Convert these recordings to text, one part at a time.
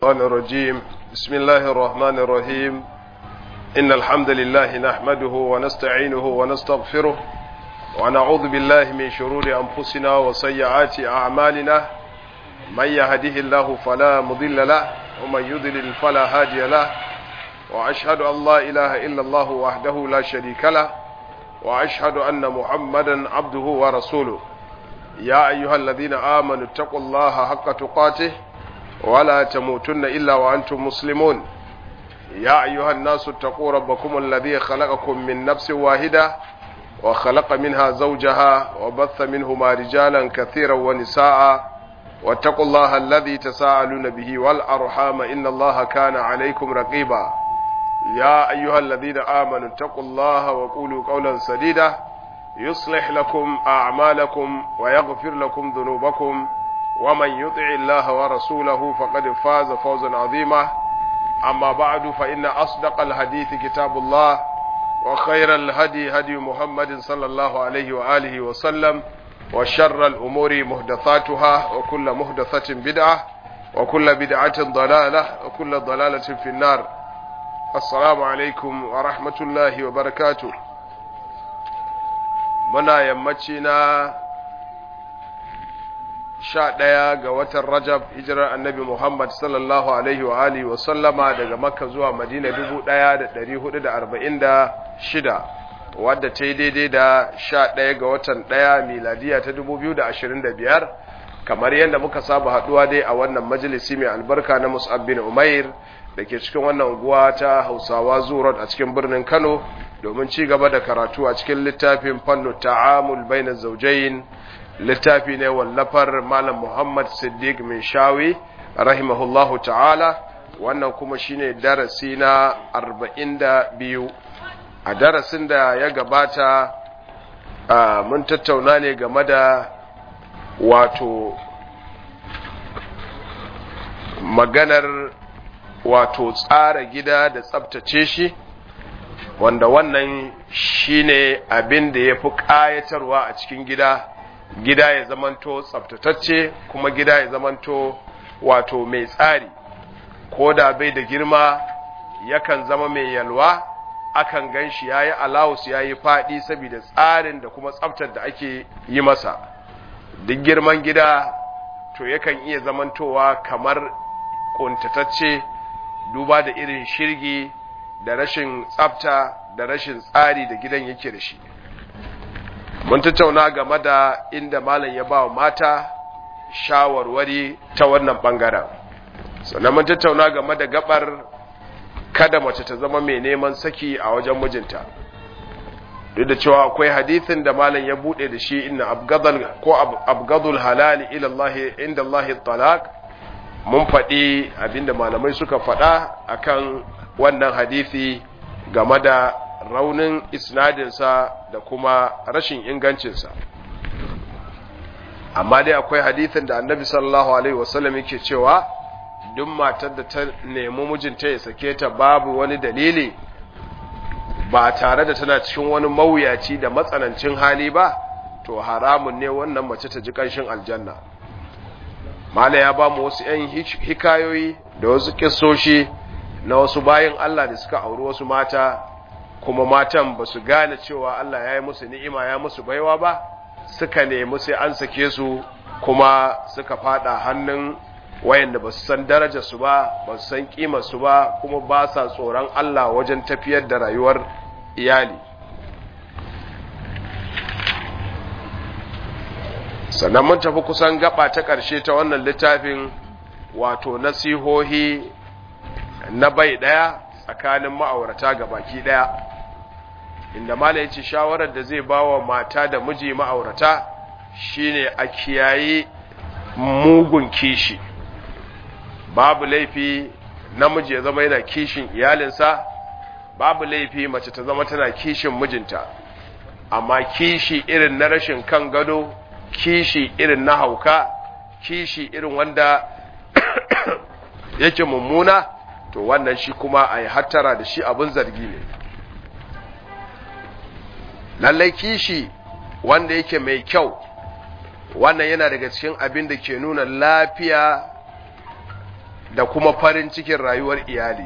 الشيطان الرجيم بسم الله الرحمن الرحيم إن الحمد لله نحمده ونستعينه ونستغفره ونعوذ بالله من شرور أنفسنا وسيئات أعمالنا من يهده الله فلا مضل له ومن يضلل فلا هادي له وأشهد أن لا إله إلا الله وحده لا شريك له وأشهد أن محمدا عبده ورسوله يا أيها الذين آمنوا اتقوا الله حق تقاته ولا تموتن إلا وأنتم مسلمون يا أيها الناس اتقوا ربكم الذي خلقكم من نفس واحدة وخلق منها زوجها وبث منهما رجالا كثيرا ونساء واتقوا الله الذي تساءلون به والأرحام إن الله كان عليكم رقيبا يا أيها الذين آمنوا اتقوا الله وقولوا قولا سديدا يصلح لكم أعمالكم ويغفر لكم ذنوبكم ومن يطع الله ورسوله فقد فاز فوزا عظيما أما بعد فإن أصدق الحديث كتاب الله وخير الهدي هدي محمد صلى الله عليه وآله وسلم وشر الأمور مهدثاتها وكل مهدثة بدعة وكل بدعة ضلالة وكل ضلالة في النار السلام عليكم ورحمة الله وبركاته muna yammaci na sha ɗaya ga watan rajab hijirar annabi muhammad sallallahu alaihi wa alihi wa sallama daga makka zuwa madina dubu ɗaya da ɗari hudu da arba'in da shida wadda ta yi daidai da sha ɗaya ga watan ɗaya miladiya ta dubu biyu da ashirin da biyar kamar yadda muka saba haɗuwa dai a wannan majalisi mai albarka na mus'ab bin umair da ke cikin wannan unguwa ta hausawa zuwa a cikin birnin kano domin ci gaba da karatu a cikin littafin fannu ta'amul bainar zaujayin littafi ne wallafar malam muhammad siddiq min shawi rahimahullahu ta'ala wannan kuma shine darasi na arba'in da biyu a darasin da ya gabata mun tattauna ne game da wato maganar wato tsara gida da tsabtace shi wanda wannan shine abin da ya fi ƙayatarwa a cikin gida gida ya zamanto tsabtatacce kuma gida ya zamanto wato mai tsari ko da bai da girma yakan zama mai yalwa akan gan shi ya yi alawus ya yi faɗi saboda tsarin da kuma tsabtar da ake yi masa duk girman gida to yakan iya zamantowa kamar ƙuntatacce duba da irin shirgi da rashin tsafta da rashin tsari da gidan yake da shi mun tattauna game da inda malam ya ba wa mata shawarwari ta wannan bangaren sannan mun tattauna game da gabar kada mace ta zama mai neman saki a wajen mijinta duk da cewa akwai hadithin da malam ya bude da shi inna abgadal ko abgadul halali ila Allah inda Allah talaq mun faɗi abinda malamai suka faɗa akan wannan hadisi game da raunin isnadinsa da kuma rashin ingancinsa amma dai akwai hadisin da annabi sallallahu alaihi wasallam yake cewa duk matar da ta nemi mijinta ya sake ta babu wani dalili ba tare da tana cikin wani mawuyaci da matsanancin hali ba to haramun ne wannan mace ta ji ƙanshin aljanna mala ya ba mu wasu 'yan hikayoyi da wasu kisoshi na wasu bayan Allah da suka auri wasu mata kuma matan ba su gane cewa Allah ya yi musu ni'ima ya musu baiwa ba suka nemi sai an sake su kuma suka fada hannun wayanda ba su san darajar su ba ba su san kimar su ba kuma ba sa tsoron Allah wajen tafiyar da rayuwar iyali sannan mun tafi kusan gaba ta ƙarshe ta wannan littafin wato nasihohi na bai ɗaya tsakanin ma'aurata ga baki ɗaya inda mala ya ce shawarar da zai ba wa mata da miji ma'aurata shine a kiyaye mugun kishi babu laifi namiji ya zama yana kishin iyalinsa babu laifi mace ta zama tana kishin mijinta amma kishi irin na rashin kan gado kishi irin na hauka kishi irin wanda yake mummuna to wannan shi kuma a yi hattara da shi abin zargi ne lallai kishi wanda yake mai kyau wannan yana daga cikin abin da ke nuna lafiya da kuma farin cikin rayuwar iyali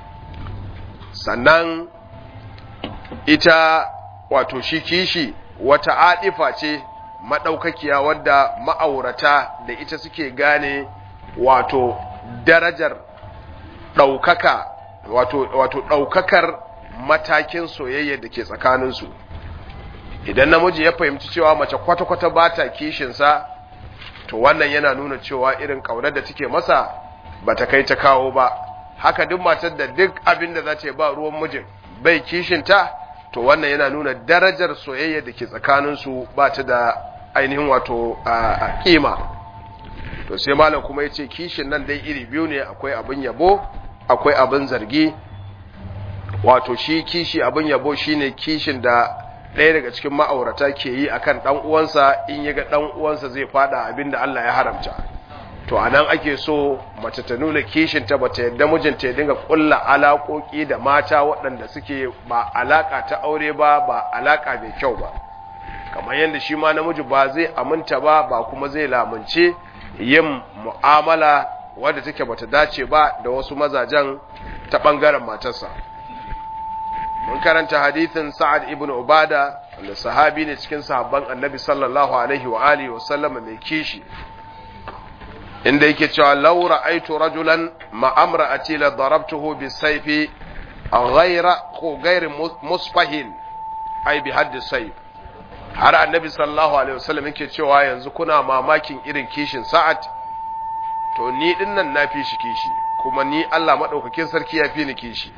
sannan ita wato shi kishi wata adifa ce maɗaukakiya wadda ma'aurata da ita suke gane wato darajar ɗaukaka wato, wato ɗaukakar matakin soyayya da ke tsakaninsu idan namiji ya fahimci cewa mace kwata-kwata ba ta kishinsa to wannan yana nuna cewa irin ƙaunar da take masa ba ta kai ta kawo ba haka duk matar da duk abin da za ta ba ruwan mijin bai kishinta to wannan yana nuna darajar soyayya da ke tsakaninsu ba ta da ainihin wato a kima to sai malam kuma ya ce kishin nan dai iri biyu ne akwai abin yabo akwai abin zargi wato shi kishi abin yabo shine kishin da ɗaya daga cikin ma'aurata ke yi akan ɗan uwansa in ya ga ɗan uwansa zai fada abin da Allah ya haramta to a nan ake so mace ta nuna kishinta ba ta yadda mijinta ya dinga ƙulla alaƙoƙi da mata waɗanda suke ba alaƙa ta aure ba ba alaƙa mai kyau ba kamar yadda shi ma namiji ba zai aminta ba ba kuma zai lamunce yin mu'amala wadda take bata dace ba da wasu mazajen ta ɓangaren matarsa mun karanta hadithin sa'ad ibn ubada wanda sahabi ne cikin sahabban annabi sallallahu alaihi wa alihi wa sallama mai kishi inda yake cewa law ra'aytu rajulan ma amra'ati la darabtuhu bisayfi ghayra ko ghayr musfahin ay bi hadd sayf har annabi sallallahu alaihi wasallam yake cewa yanzu kuna mamakin irin kishin sa'ad to ni din nan na fi shi kishi kuma ni Allah madaukakin sarki ya fi ni kishi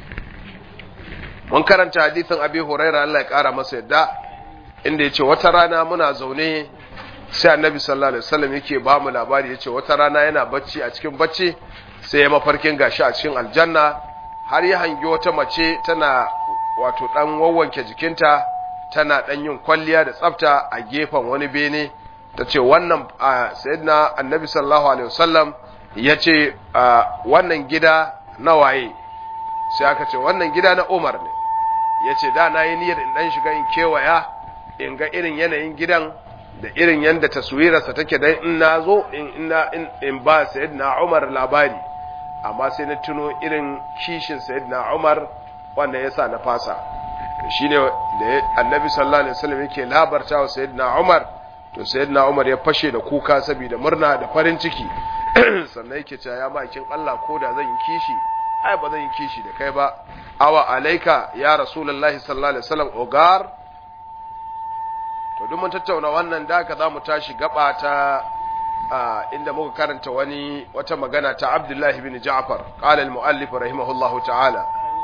mun karanta hadisin abi huraira Allah ya kara masa yadda inda yace wata rana muna zaune sai annabi sallallahu alaihi wasallam yake ba mu labari yace wata rana yana bacci a cikin bacci sai ya mafarkin gashi a cikin aljanna har ya hangi wata mace tana wato dan wawwanke jikinta tana dan yin kwalliya da tsafta a gefen wani bene tace wannan sayyidina annabi sallallahu alaihi wasallam yace wannan gida na waye sai aka ce wannan gida na Umar ne yace da na yi niyyar in dan shiga in kewaya in ga irin yanayin gidan da irin yanda taswirarsa take dan in na zo in in ba sayyidina Umar labari amma sai na tuno irin kishin sayyidina Umar wanda yasa na fasa to shine da annabi sallallahu alaihi wasallam yake labarta wa sayyidina Umar to sayyidina Umar ya fashe da kuka saboda murna da farin ciki sannan yake cewa ya makin Allah ko da zan yi kishi ai ba zan yi kishi da kai ba awa alaika ya rasulullahi sallallahu alaihi wasallam ogar to duk mun tattauna wannan da ka zamu tashi gaba ta inda muka karanta wani wata magana ta Abdullahi bin Ja'far qala al-muallif rahimahullahu ta'ala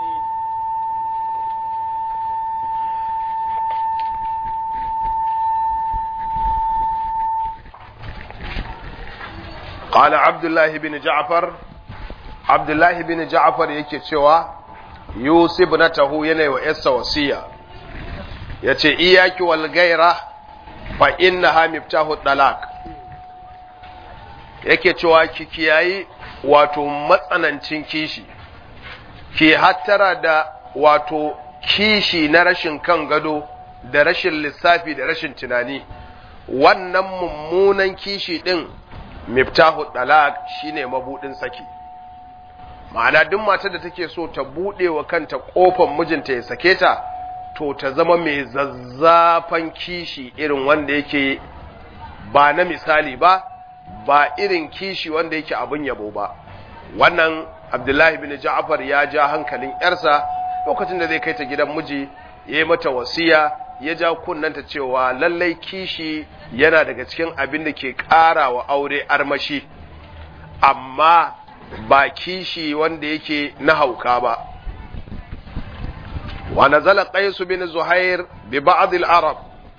قال عبد الله بن جعفر عبد الله بن جعفر yake cewa Yusuf na tahu yana wa yarsa wasiya yace iyaki wal gaira fa innaha miftahu dalak yake cewa ki kiyayi wato matsanancin kishi ki hattara da wato kishi na rashin kan gado da rashin lissafi da rashin tunani wannan mummunan kishi din miftahu dalak shine mabudin saki ma'ana duk matar da take so ta bude wa kanta kofar mijinta ya sake ta to ta zama mai zazzafan kishi irin wanda yake ba na misali ba ba irin kishi wanda yake abin yabo ba wannan abdullahi bin ja'far ya ja hankalin yarsa lokacin da zai kai ta gidan miji ya yi mata wasiya ya ja kunnanta cewa lallai kishi yana daga cikin abin da ke ƙara wa aure armashi amma ba kishi wanda yake na hauka ba wa nazala qais bin zuhair bi ba'd al-arab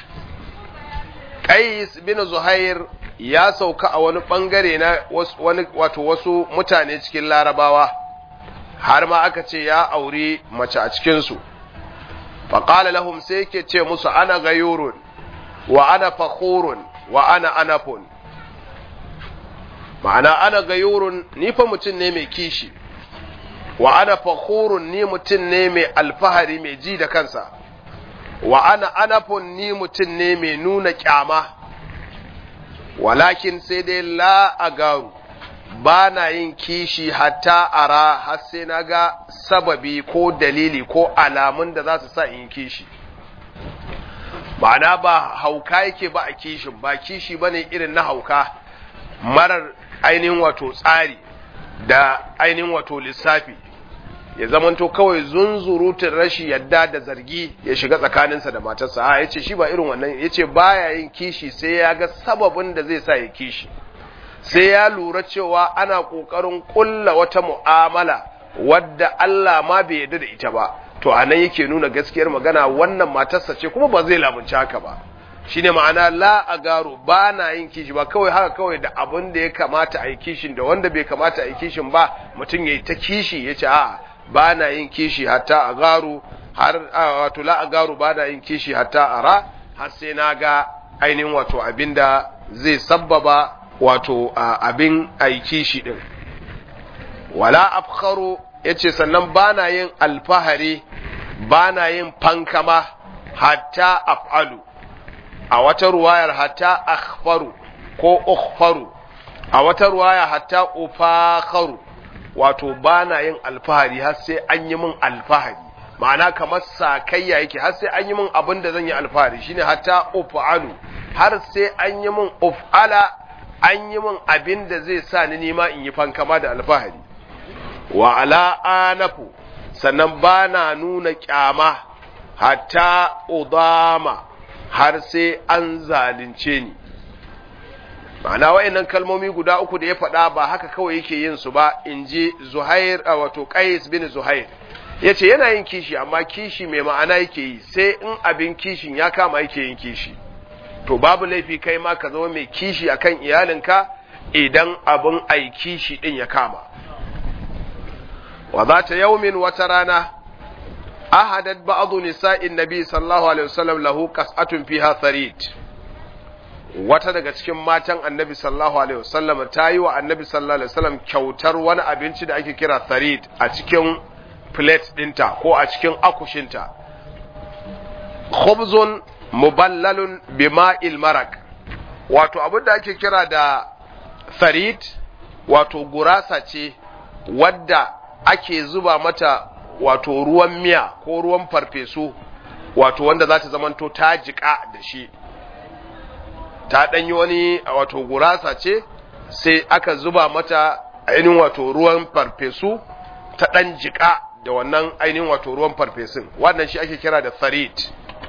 qais bin zuhair ya sauka a wani bangare na wani wato wasu mutane cikin larabawa har ma aka ce ya aure mace a cikin su faƙala lahum sai yake ce musu ana gayurun wa ana fakhurun wa ana anafun ma'ana ana gayurun ni fa mutum ne mai kishi wa ana fakhurun ni mutum ne mai alfahari mai ji da kansa wa ana anafun ni mutum ne mai nuna kyama walakin sai dai la agaru ba na yin kishi hatta ara har sai na ga sababi ko dalili ko alamun da za su sa in kishi ma'ana ba hauka yake ba a kishin ba kishi ba ne irin na hauka marar ainihin wato tsari da ainihin wato lissafi ya zamanto kawai zunzurutun rashi yadda da zargi ya shiga tsakaninsa da matarsa a yace shi ba irin wannan yace baya yin kishi sai ya ga sababin da zai sa ya kishi sai ya lura cewa ana kokarin kulla wata mu'amala wadda Allah ma bai yarda da ita ba to anan yake nuna gaskiyar magana wannan matarsa ce kuma ba zai lamunci haka ba shine ma'ana la agaru ba na yin kishi ba kawai haka kawai da abin da ya kamata a yi kishin da wanda bai kamata a yi kishin ba mutum ya yi ta kishi ya ce a'a ba na yin kishi hatta a garu har wato la a garu ba na yin kishi hatta a ra har sai na ga ainihin wato abinda zai sabbaba wato abin a yi kishi din wala afkharu yace sannan ba na yin alfahari ba na yin fankama hatta af'alu a wata ruwayar hatta akhfaru ko ukhfaru a wata ruwaya hatta ufakharu wato ba na yin alfahari har sai an yi min alfahari ma'ana kamar sakayya yake har sai an yi min abin da zan yi alfahari shine hatta uf'alu har sai an yi min uf'ala an yi min abin da zai sa ni nima in yi fankama da alfahari wa ala anafu sannan ba na nuna kyama hatta udama har sai an zalunce ni ma'ana wa'annan kalmomi guda uku da ya faɗa ba haka kawai yake yin su ba in ji zuhair a wato qais bin zuhair ya ce yana yin kishi amma kishi mai ma'ana yake yi sai in abin kishin ya kama yake yin kishi to babu laifi kai ma ka zama mai kishi akan iyalinka idan abin ai kishi din ya kama wa za ta yaumin wata rana ahadat ba'dhu nisa'in nabi sallallahu alaihi wasallam lahu qas'atun fiha tharid wata daga cikin matan annabi sallallahu alaihi wasallam ta yi wa annabi sallallahu alaihi wasallam kyautar wani abinci da ake kira tharid a cikin plate dinta ko a cikin akushinta khubzun muballalun bima'il marak wato abin da ake kira da tharid wato gurasa ce wadda ake zuba mata wato ruwan miya ko ruwan farfesu wato wanda za ta zamanto ta jiƙa da shi ta ɗanyi wani wato gurasa ce sai aka zuba mata ainihin wato ruwan farfesu ta ɗan jiƙa da wannan ainihin wato ruwan farfesun wannan shi ake kira da tharid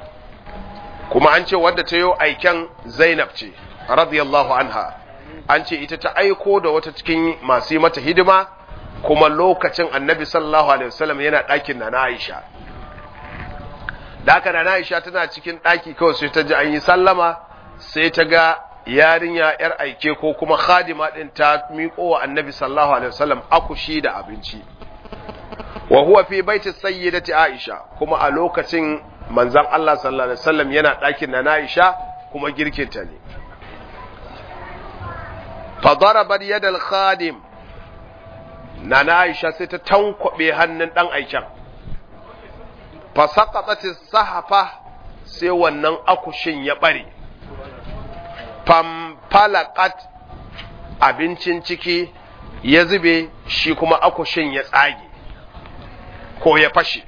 kuma an ce wadda ta yi aiken zainab ce radiyallahu anha an ce ita ta aiko da wata cikin masu yi mata hidima kuma lokacin annabi sallallahu alaihi wasallam yana ɗakin na Aisha da haka na Aisha tana cikin ɗaki kawai sai ta ji an yi sallama sai ta ga yarinya yar aike ko kuma khadima din ta miƙo wa annabi sallallahu alaihi wasallam akushi da abinci wa huwa fi baiti sayyidati Aisha kuma a lokacin manzon Allah sallallahu alaihi wasallam yana ɗakin na Aisha kuma girkinta ne fa darabat yadal khadim Nana Aisha sai ta tankwabe hannun ɗan aiken, fasakatsatin sahafa sai wannan akushin ya ɓare, famfalakat abincin ciki ya zube shi kuma akushin ya tsage, ko ya fashe.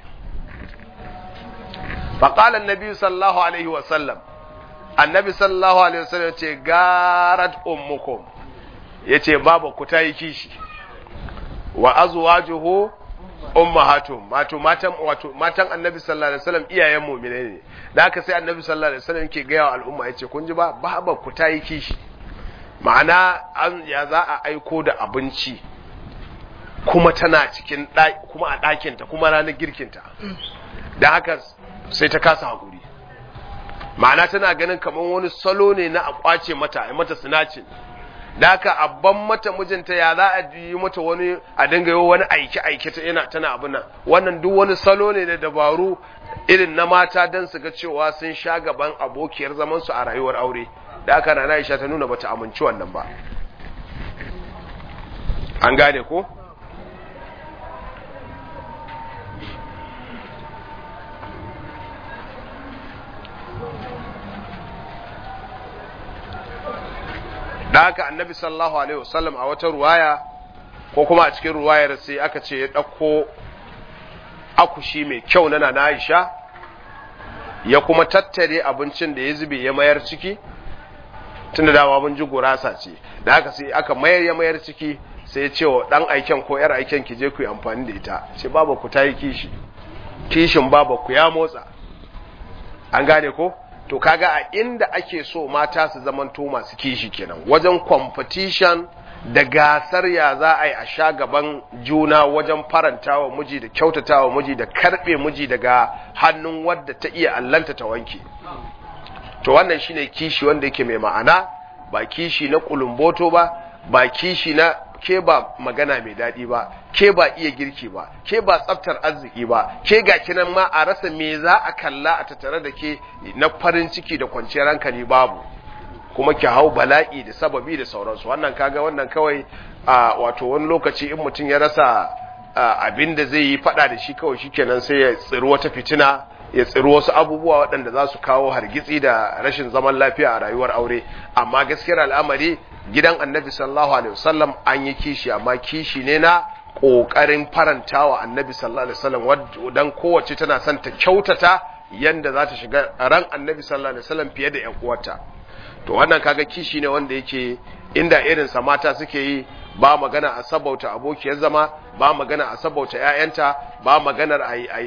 faƙalan Nabi sallallahu Alaihi wasallam, annabi sallallahu Alaihi wasallam ce, Garat ummukum, ya ce, Babu ku ta yi kishi. wa azwajuhu ummahatuhum wato matan wato matan annabi sallallahu alaihi wasallam iyayen mu'minai ne da haka sai annabi sallallahu alaihi wasallam yake ga yawa al'umma yace kun ji ba baba ku tayi kishi ma'ana an ya za a aiko da abinci kuma tana cikin kuma a ɗakinta kuma ranar girkinta da haka sai ta kasa hakuri ma'ana tana ganin kamar wani salo ne na a kwace mata a mata sinacin da haka abban mata mijinta ya za a yi mata wani a dinga yi wani aiki aiki ta yana tana abin nan wannan duk wani salo ne da dabaru irin na mata don su ga cewa sun sha gaban abokiyar zaman su a rayuwar aure da haka na Aisha ta nuna bata amince wannan ba an gane ko da haka annabi sallallahu alaihi wasallam a wata ruwaya ko kuma a cikin ruwayar sai aka ce ya ɗauko akushi mai kyau na na Aisha ya kuma tattare abincin da ya zube ya mayar ciki tun da dama mun ji gurasa ce da haka sai aka mayar ya mayar ciki sai ya ce wa ɗan aiken ko ‘yar aiken ki je ku yi amfani da ita ce baba ku ta yi kishi kishin baba ku ya motsa an gane ko to kaga a inda ake so mata su zamanto masu kishi kenan wajen competition da gasar ya za a yi a sha gaban juna wajen faranta wa miji da kyautata wa miji da karbe miji daga hannun wadda ta iya allanta ta wanke to wannan shine kishi wanda yake mai ma'ana ba kishi na kulumboto ba ba kishi na ke ba magana mai daɗi ba ke ba iya girki ba ke ba tsaftar arziki ba ke ga kinan ma a rasa me za a kalla a tattare da ke na farin ciki da kwanciyar hankali babu kuma ki hau bala'i da sababi da sauransu wannan kaga wannan kawai a wato wani lokaci in mutum ya rasa abin da zai yi fada da shi kawai shikenan sai ya tsiri wata fitina ya tsiri wasu abubuwa waɗanda za su kawo hargitsi da rashin zaman lafiya a rayuwar aure amma gaskiyar al'amari gidan annabi sallallahu alaihi wasallam an yi kishi amma kishi ne na ƙoƙarin farantawa annabi sallallahu alaihi wasallam dan kowace tana son ta kyautata yanda za ta shiga ran annabi sallallahu alaihi wasallam fiye da ƴan uwarta to wannan kaga kishi ne wanda yake inda irin sa mata suke yi ba magana a sabauta abokiyar zama ba magana a sabauta ƴaƴanta ba maganar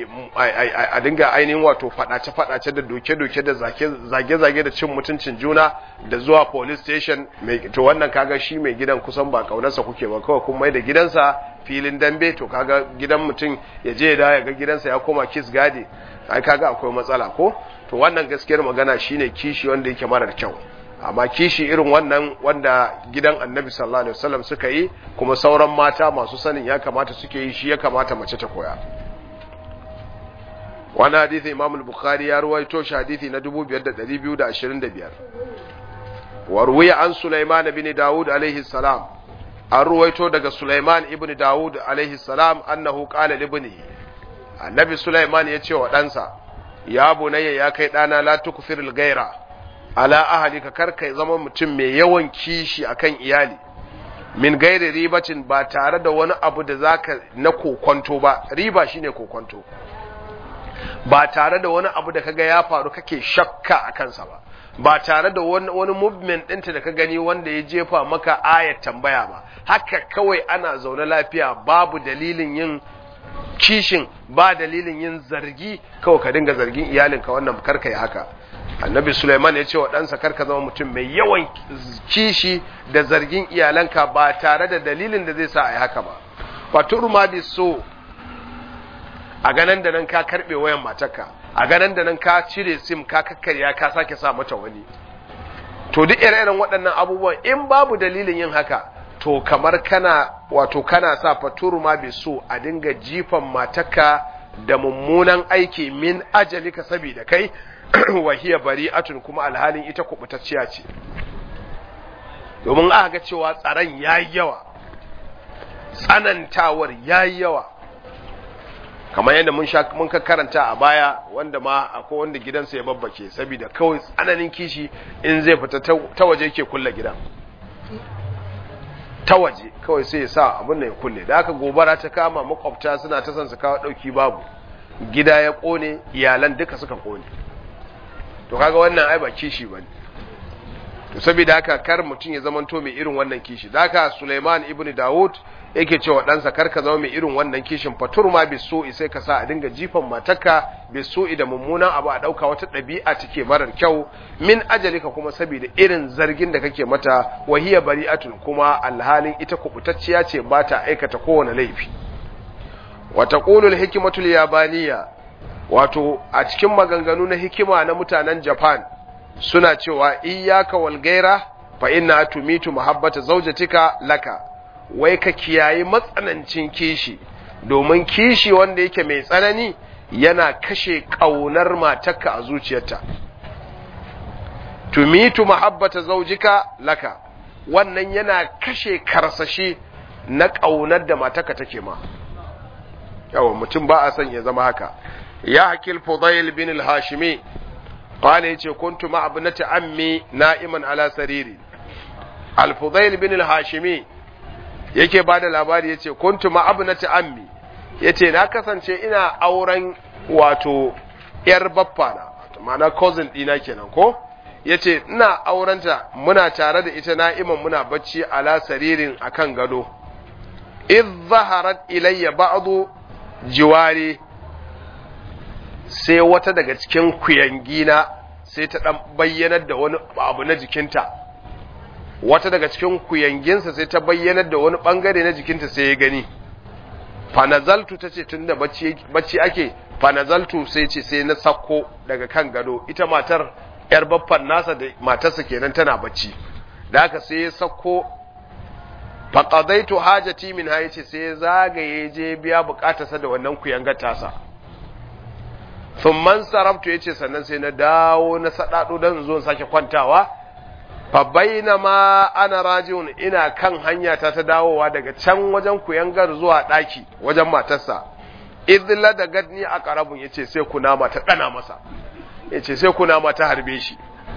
a dinga ainihin wato fadace fadace da doke doke da zage zage da cin mutuncin juna da zuwa police station to wannan kaga shi mai gidan kusan ba kaunarsa kuke ba kawai kun mai da gidansa filin dambe to kaga gidan mutum ya je da ya ga gidansa ya koma kiss gadi ai kaga akwai matsala ko to wannan gaskiyar magana shine kishi wanda yake marar kyau amma kishi irin wannan wanda gidan annabi sallallahu alaihi wasallam suka yi kuma sauran mata masu sanin ya kamata suke yi shi ya kamata mace ta koya wani hadithi imam al-bukhari ya ruwaito shi hadithi na 5225 warwiya an sulaiman ibn daud alaihi salam an ruwaito daga sulaiman ibn daud alaihi salam annahu qala li ibnihi annabi sulaiman ya ce wa ɗansa ya bunayya ya kai ɗana la tukfiril gaira ala ahalika karka zama mutum mai yawan kishi akan iyali min gairi ribacin ba tare da wani abu da zaka na kokonto ba riba shine kokonto ba tare da wani abu da kaga ya faru kake shakka a kansa ba ba tare da wani, wani movement ɗinta da ka gani wanda ya jefa maka ayat tambaya ba haka kawai ana zaune lafiya babu dalilin yin kishin ba dalilin yin zargi kawai ka dinga zargin iyalinka wannan karka yi haka annabi Sulaiman ya ce wa ɗansa karka zama mutum mai yawan kishi da zargin iyalanka ba tare da dalilin da zai sa a yi haka ba fatur ma bi so a ganan da nan ka karɓe wayan matarka a ganan da nan ka cire sim ka kakkarya ka sake sa mata wani to duk ire-iren waɗannan abubuwan in babu dalilin yin haka to kamar kana wato kana sa fatur ma bi so a dinga jifan matarka da mummunan aiki min ajalika saboda kai wahiya bari'atun kuma alhalin ita kubutacciya ce domin aka ga cewa tsaron yayi yawa tsanantawar yayi yawa kamar yadda mun sha mun ka karanta a baya wanda ma akwai wanda gidansa ya babbake saboda kawai tsananin kishi in zai fita ta waje yake kulle gidan ta waje kawai sai ya sa abin da ya kulle da aka gobara ta kama makwabta suna ta son su kawo dauki babu gida ya kone iyalan duka suka kone to kaga wannan ai ba kishi bane to saboda haka kar mutum ya zamanto mai irin wannan kishi da haka Sulaiman ibn Dawud yake cewa ɗansa kar ka zama mai irin wannan kishin fatur ma bi su'i sai ka sa a dinga jifan matarka bi su'i da mummunan abu a ɗauka wata ɗabi'a take marar kyau min ajalika kuma saboda irin zargin da kake mata wahiya bari'atun kuma alhalin ita kubutacciya ce ba ta aikata kowane laifi wa taqulu al-hikmatu al-yabaniyya wato a cikin maganganu na hikima na mutanen Japan suna cewa iyyaka wal gaira fa inna tumitu muhabbata zawjatika laka wai ka kiyayi matsanancin kishi domin kishi wanda yake mai tsanani yana kashe kaunar matarka a zuciyarta tumitu muhabbata zawjika laka wannan yana kashe karsashi na kaunar da matarka take ma yawa mutum ba a son ya zama haka ya hakil fudail bin al-hashimi qala yace kuntu ma abnati ammi na'iman ala sariri al-fudail bin al-hashimi yake bada labari yace kuntu ma abnati ammi yace na kasance ina auren wato yar baffana ma'ana cousin dina kenan ko yace ina aurenta muna tare da ita na'iman muna bacci ala saririn akan gado idh zaharat ilayya ba'du jiwari sai wata daga cikin kuyangina sai ta dan bayyanar da wani abu na jikinta wata daga cikin kuyanginsa sai ta bayyanar da wani bangare na jikinta sai ya gani fanazaltu ta ce tun da bacci ake fanazaltu sai ce sai na sakko daga kan gado ita matar yar baffan nasa da matarsa kenan tana bacci da haka sai ya sakko faqadaitu hajati min ha yace sai zagaye je biya bukatarsa da wannan kuyangar tasa thumman sarabtu yace sannan sai na dawo na sadado dan zo sake kwantawa fa bainama ana rajiun ina kan hanya ta ta dawowa daga can wajen kuyangar zuwa daki wajen matarsa idla da gadni a karabun yace sai kunama ta dana masa yace sai kunama ta harbe shi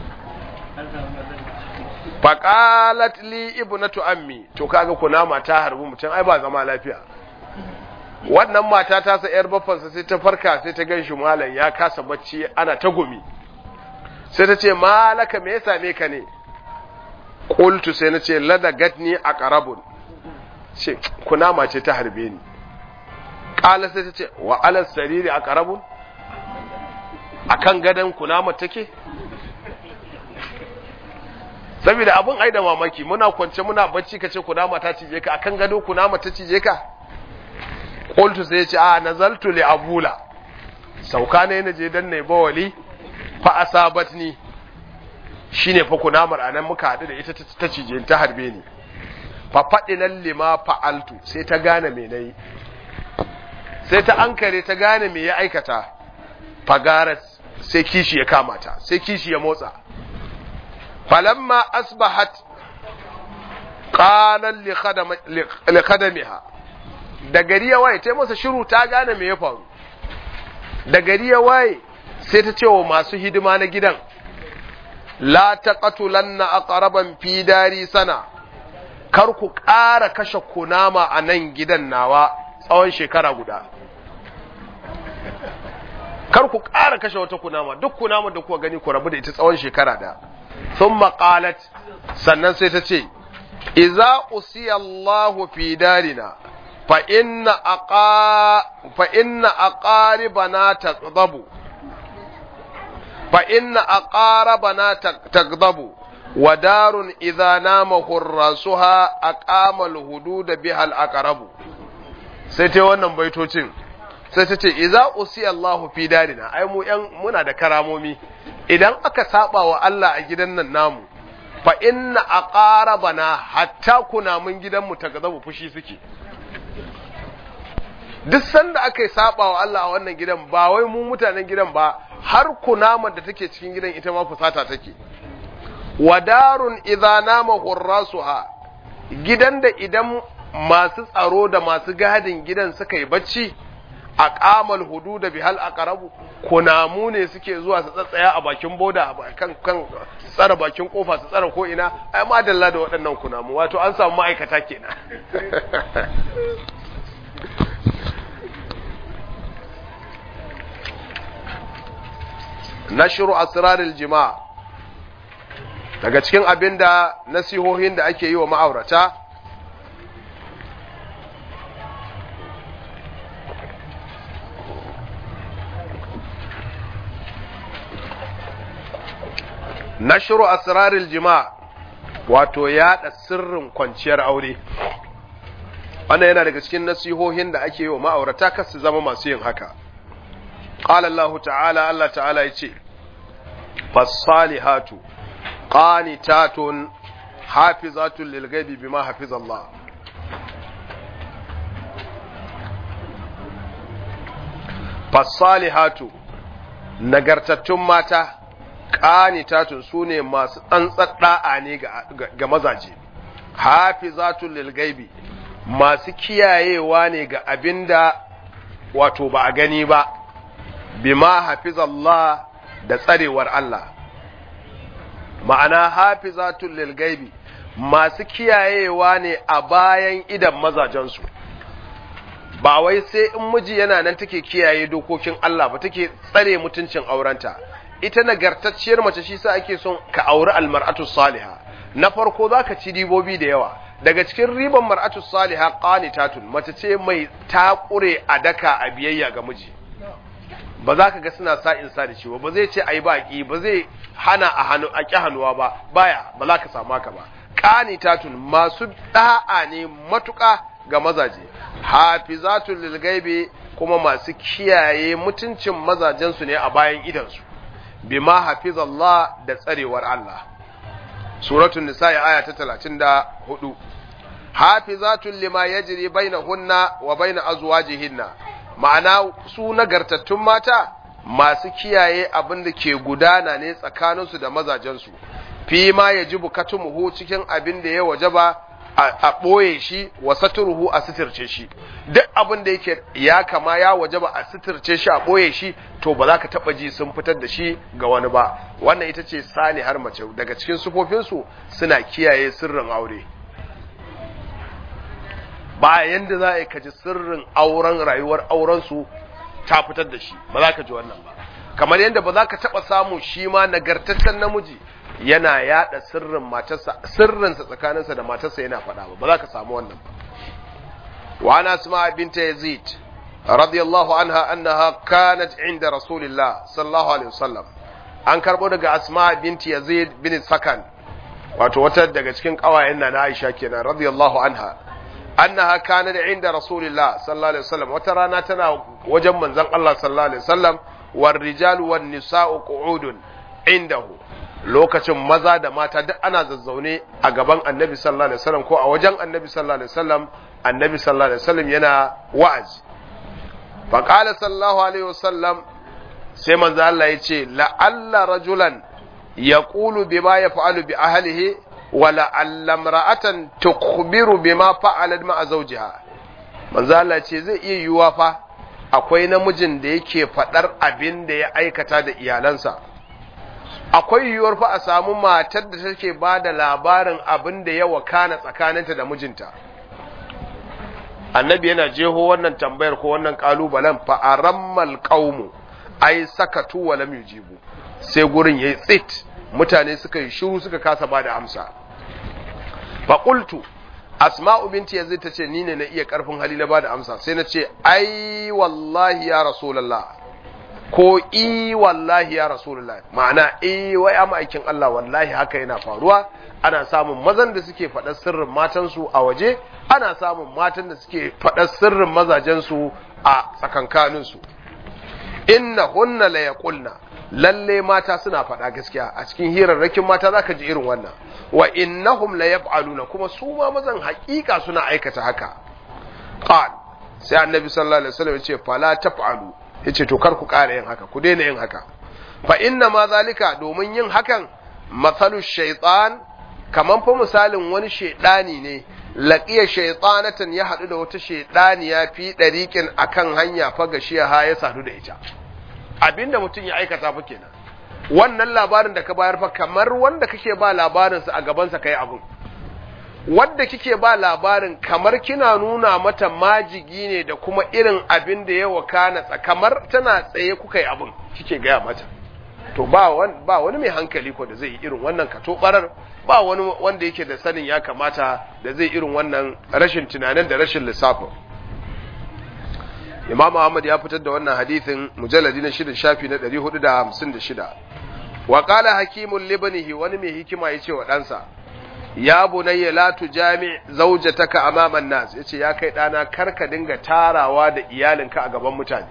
faqalat li ibnatu ammi to kaga kunama ta harbi mutum ai ba zama lafiya wannan mata ta sa yar baffansa sai ta farka sai ta ganshi malam ya kasa bacci ana ta gumi sai ta ce malaka me ya same ka ne qultu sai na ce ladagatni aqrabun ce kunama ce ta harbe ni qala sai ta ce wa ala sariri aqrabun akan gadan kunama take saboda abun ai da mamaki muna kwance muna bacci kace kunama ta cije ka akan gado kunama ta cije ka qultu sai ya ce a nazaltu li abula sauka ne na je dan ne bawali fa asabatni shine fa kunamar anan muka hadu da ita ta cije ta harbe ni fa fadilan lima fa'altu sai ta gane me nayi sai ta ankare ta gane me ya aikata fagaras sai kishi ya kama ta sai kishi ya motsa falamma asbahat qalan li khadamiha da gari ya waye ta masa shiru ta gane me ya faru da gari ya waye sai ta ce wa masu hidima na gidan la taqatulanna aqraban fi dari sana kar ku ƙara kashe kunama a nan gidan nawa tsawon shekara guda kar ku ƙara kashe wata kunama duk kunama da kuka gani ku rabu da ita tsawon shekara da sun maƙalat sannan sai ta ce iza usiya Allahu fi darina fa inna aqa fa inna aqaribana taqdabu fa inna aqarabana taqdabu wa darun idza nama hurrasuha aqama al-hudud biha al-aqrabu sai ta wannan baitocin sai ta ce iza usi Allahu fi darina ai mu yan muna da karamomi idan aka saba wa Allah a gidan nan namu fa inna aqarabana hatta kuna mun gidan mu ta gazabu fushi suke duk sanda aka yi saba wa Allah a wannan gidan ba wai mu mutanen gidan ba har kunamar da take cikin gidan ita ma fusata take wadarun idza nama hurrasuha gidan da idan masu tsaro da masu gadin gidan suka yi bacci a kamal hudu da bihal a karabu kunamu ne suke zuwa su tsatsaya a bakin boda kan kan tsara bakin kofa su tsara ko ina ai ma dalla da waɗannan kunamu wato an samu ma'aikata kenan nashru asraril jima' daga cikin abinda nasihohin da ake yi wa ma'aurata nashru asraril jima' wato yada sirrin kwanciyar aure wannan yana daga cikin nasihohin da ake yi wa ma'aurata kar su zama masu yin haka qala Allah ta'ala Allah ta'ala yace fasalihatu qanitatun hafizatun lil ghaibi bima hafizallah fasalihatu nagartattun mata qanitatun sune masu tsantsar da'a ne ga mazaje hafizatun lil ghaibi masu kiyayewa ne ga abinda wato ba a gani ba bima hafizallah da tsarewar Allah ma'ana hafizatul lil gaibi masu kiyayewa ne a bayan idan mazajensu ba wai sai in miji yana nan take kiyaye dokokin Allah ba take tsare mutuncin aurenta ita nagartacciyar mace shi sa ake son ka auri almar'atu salihah na farko zaka ci ribobi da yawa daga cikin riban mar'atu salihah qanitatun mace ce mai takure a daka a biyayya ga miji ba za ka ga suna sa in sa da shi ba zai ce ai baki ba zai hana a hannu a ki hannuwa ba baya ba za ka samu haka ba qanitatun masu da'a ne matuka ga mazaje hafizatul lil gaibi kuma masu kiyaye mutuncin mazajensu ne a bayan idansu bima hafizallah da tsarewar Allah suratul nisa aya ta 34 hafizatul lima yajri bainahunna wa bain azwajihinna ma'ana su nagartattun mata masu kiyaye abin da ke gudana ne tsakaninsu da mazajensu fi ma yajibu katumuhu cikin abin da ya wajaba a ɓoye shi wa saturuhu a sitirce shi duk abin da yake ya kama ya waje ba a sitirce shi a ɓoye shi to ba za ka taɓa ji sun fitar da shi ga wani ba wannan ita ce sani har mace daga cikin sufofinsu suna kiyaye sirrin aure ba yanda za a yi kaji sirrin auren rayuwar aurensu ta fitar da shi ba za ka ji wannan ba kamar yadda ba za ka taɓa samu shi ma nagartaccen namiji yana yada sirrin matarsa sirrinsa tsakaninsa da matarsa yana faɗa ba ba za ka samu wannan ba wa ana asma binta yazid radiyallahu anha annaha kanat inda rasulillah sallallahu alaihi wasallam an karbo daga asma binti yazid bin sakan wato wata daga cikin kawayen na Aisha kenan radiyallahu anha annaha kanat inda rasulillah sallallahu alaihi wasallam wata rana tana wajen manzon Allah sallallahu alaihi wasallam war rijalu wan nisa'u qu'udun indahu lokacin maza da mata duk ana zazzaune a gaban annabi sallallahu alaihi wasallam ko a wajen annabi sallallahu alaihi wasallam annabi sallallahu alaihi wasallam yana wa'azi fa qala sallallahu alaihi wasallam sai manzo Allah ya ce la'alla rajulan yaqulu bima yaf'alu bi ahlihi wa la'alla imra'atan tukhbiru bima fa'alat ma'a zawjiha manzo Allah ce zai iya yiwuwa fa akwai namijin da yake fadar abin da ya aikata da iyalansa akwai yiwuwar fa a samu matar da take ba da labarin abin da ya wakana tsakaninta da mijinta annabi yana jeho wannan tambayar ko wannan kalubalen fa arammal qaumu ai sakatu wa lam yujibu sai gurin yayi tsit mutane suka yi shiru suka kasa ba da amsa fa qultu asma'u binti yazid tace ni ne na iya karfin hali na ba da amsa sai na ce ai wallahi ya rasulullah ko i wallahi ya rasulullah ma'ana i wai amma aikin Allah wallahi haka yana faruwa ana samun mazan da suke faɗar sirrin matansu a waje ana samun matan da suke faɗar sirrin mazajensu a tsakankaninsu inna hunna la yaqulna lalle mata suna faɗa gaskiya a cikin hirarrakin mata zaka ji irin wannan wa innahum la yaf'aluna kuma su ma mazan haƙiƙa suna aikata haka qal sai annabi sallallahu alaihi wasallam ya ce fala taf'alu yace to kar ku ƙara yin haka ku daina yin haka fa inna ma zalika domin yin hakan matsalu shaytan kaman fa misalin wani shaydani ne laqiya shaytanatan ya hadu da wata shaydaniya fi dariqin akan hanya fa gashiya ha ya sadu da ita abinda mutum ya aikata fa kenan wannan labarin da ka bayar fa kamar wanda kake ba labarin sa a gaban sa kai abun wadda kike ba labarin kamar kina nuna mata majigi ne da kuma irin abin da ya wakana kamar tana tsaye kuka yi abin kike gaya mata to ba wani, ba wani mai hankali ko da zai yi irin wannan kato barar ba wani wanda yake da sanin ya kamata da zai irin wannan rashin tunanin da rashin lissafin Imam Ahmad ya fitar da wannan hadithin mujalladi na shida shafi na 456 wa qala hakimul libnihi wani mai hikima yace wa ɗansa ya bunayya la tujami zawjataka amaman nas yace ya kai dana karka dinga tarawa da iyalinka a gaban mutane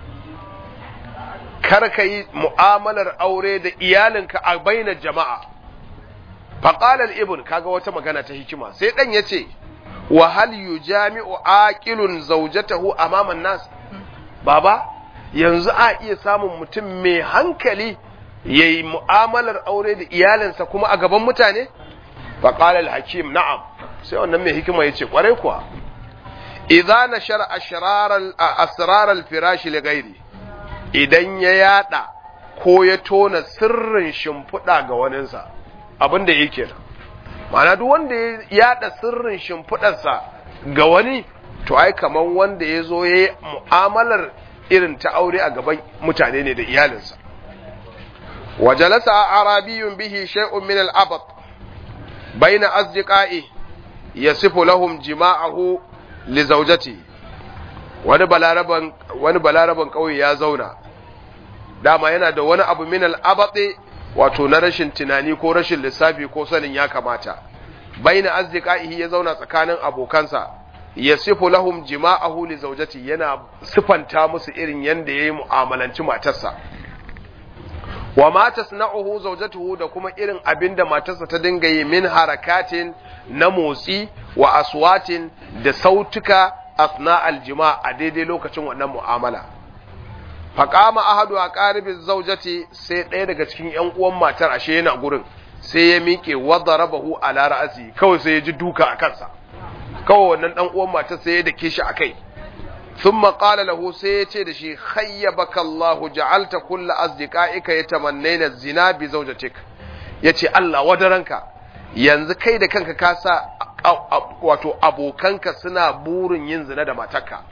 karka yi mu'amalar aure da iyalinka a bainar jama'a faqala al-ibn kaga wata magana ta hikima sai dan yace wa hal yujami'u aqilun zawjatahu amaman nas baba yanzu a iya samun mutum mai hankali yayi mu'amalar aure da iyalinsa kuma a gaban mutane فقال الحكيم نعم sai wannan mai hikima yace kwarai kuwa idza nashara ashrar asrar al-firash li ghairi idan ya yada ko ya tona sirrin shimfiɗa ga waninsa abinda yake nan ma'ana duk wanda ya yada sirrin shimfiɗarsa ga wani to ai kamar wanda ya zo ya yi mu'amalar irin ta aure a gaban mutane ne da iyalinsa wajalasa arabiyun bihi shay'un min al-abad bayna asdiqai yasifu lahum jima'ahu li zawjati wani balaraban wani balaraban kauye ya zauna dama yana da wani abu min al-abad wato na rashin tunani ko rashin lissafi ko sanin ya kamata bayna asdiqai ya zauna tsakanin abokansa yasifu lahum jima'ahu li zawjati yana sifanta musu irin yanda yayi mu'amalanci matarsa wa ma tasna'uhu zawjatuhu da kuma irin abinda matarsa ta dinga yi min harakatin na motsi wa aswatin da sautuka asna aljima a daidai lokacin wannan mu'amala faqama ahadu aqaribi zawjati sai ɗaya daga cikin ƴan uwan matar ashe yana gurin sai ya miƙe wadarabahu ala ra'si kawai sai ya ji duka a kansa kawai wannan dan uwan matar sai ya dake shi akai thumma qala lahu sai ya ce da shi khayyabaka Allahu ja'alta kullu asdiqaika yatamannayna zina bi zawjatik yace Allah wadaranka yanzu kai da kanka ka sa wato abokanka suna burin yin zina da matarka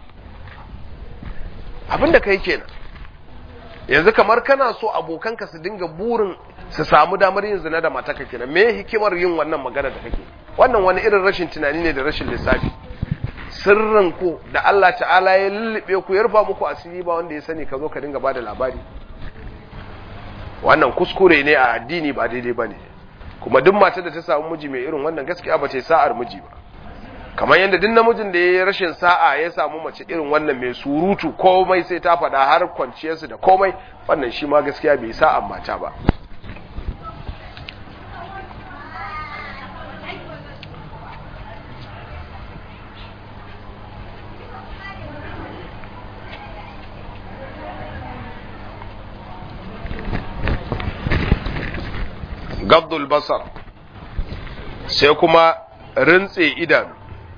abinda kai kenan yanzu kamar kana so abokanka su dinga burin su samu damar yin zina da matarka kenan me hikimar yin wannan magana da kake wannan wani irin rashin tunani ne da rashin lissafi sirrin ku da Allah ta'ala ya lullube ku ya rufa muku asiri ba wanda ya sani ka zo ka dinga bada labari wannan kuskure ne a addini ba daidai bane kuma duk matar da ta samu miji mai irin wannan gaskiya ba ta sa'ar miji ba kamar yadda duk namijin da ya yi rashin sa'a ya samu mace irin wannan mai surutu komai sai ta faɗa har kwanciyarsu da komai wannan shi ma gaskiya bai sa'an mata ba gabdul basar sai kuma rintse idanu